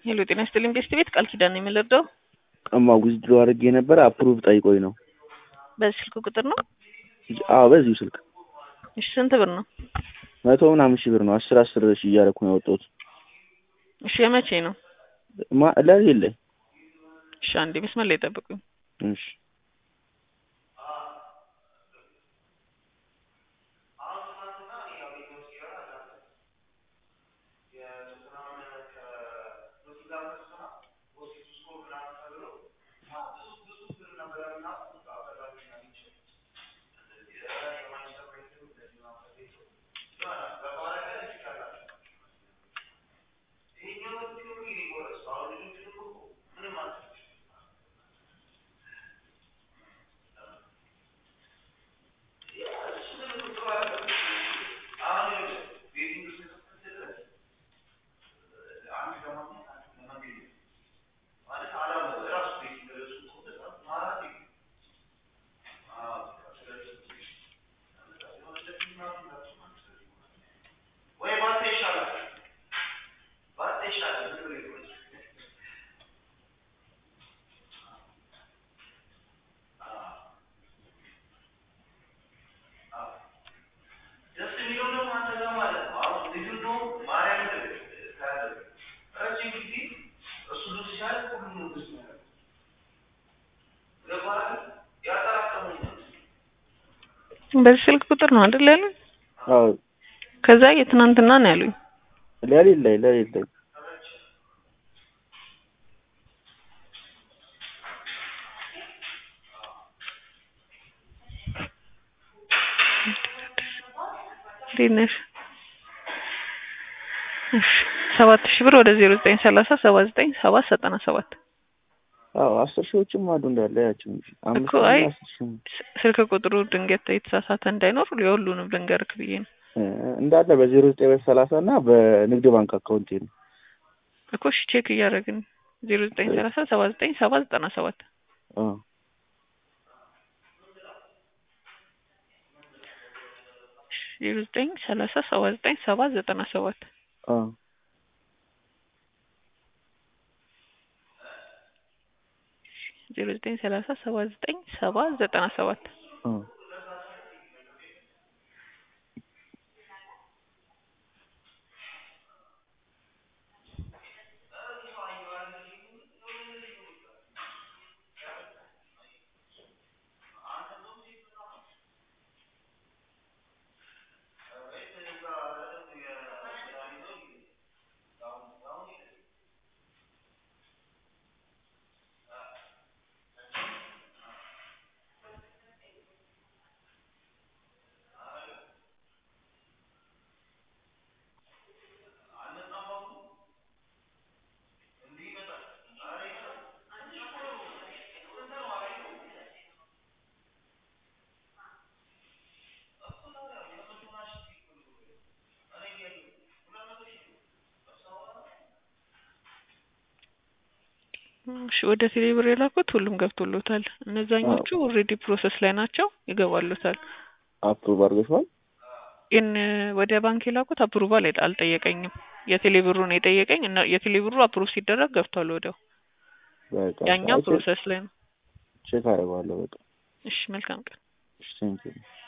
ሄሎ ጤና ይስጥልኝ ቤስት ቤት ቃል ኪዳን ነው የምንረዳው። ቀማ ዊዝድሮ አድርጌ ነበር አፕሩቭ ጠይቆኝ ነው። በዚህ ስልክ ቁጥር ነው? አዎ በዚሁ ስልክ እሺ ስንት ብር ነው? መቶ ምናምን ሺህ ብር ነው። አስር አስር ሺህ እያደረኩ ነው ያወጣሁት። እሺ የመቼ ነው? ማ ለሌለ እሺ አንዴ መስመር ላይ ጠብቁኝ። እሺ በዚህ ስልክ ቁጥር ነው አይደል ያሉኝ? አዎ ከዛ የትናንትና ነው ያሉኝ። ለሌለ ላይ ለሌለ ላይ እንዴት ነሽ? እሺ ሰባት ሺህ ብር ወደ ዜሮ ዘጠኝ ሰላሳ ሰባ ዘጠኝ ሰባት ዘጠና ሰባት አዎ አስር ሺዎችም አሉ እንዳለ ያቸው እንጂ አምስት እኮ አይ አስር ሺህ ስልክ ቁጥሩ ድንገት የተሳሳተ እንዳይኖር የሁሉንም ልንገርክ ብዬ ነው እ እንዳለ በዜሮ ዘጠኝ ሰላሳ እና በንግድ ባንክ አካውንቴ ነው። እኮ እሺ ቼክ እያደረግን ዜሮ ዘጠኝ ሰላሳ ሰባ ዘጠኝ ሰባ ዘጠና ሰባት አዎ ዜሮ ዘጠኝ ሰላሳ ሰባ ዘጠኝ ሰባ ዘጠና ሰባት አዎ ዜሮ ዘጠኝ ሰላሳ ሰባ ዘጠኝ ሰባ ዘጠና ሰባት አዎ እሺ ወደ ቴሌ ብር የላኩት ሁሉም ገብቶሎታል። እነዛኞቹ ኦልሬዲ ፕሮሰስ ላይ ናቸው፣ ይገባሉታል። አፕሩቭ አድርገሽዋል? ግን ወደ ባንክ የላኩት አፕሩቫል አልጠየቀኝም። የቴሌ ብሩ ነው የጠየቀኝ እና የቴሌ ብሩ አፕሩቭ ሲደረግ ገብቷል ወዲያው። በቃ ያኛው አይ ቼክ ፕሮሰስ ላይ ነው። ቼክ አደርገዋለሁ። በቃ እሺ መልካም ቀን። እሺ ቴንኪው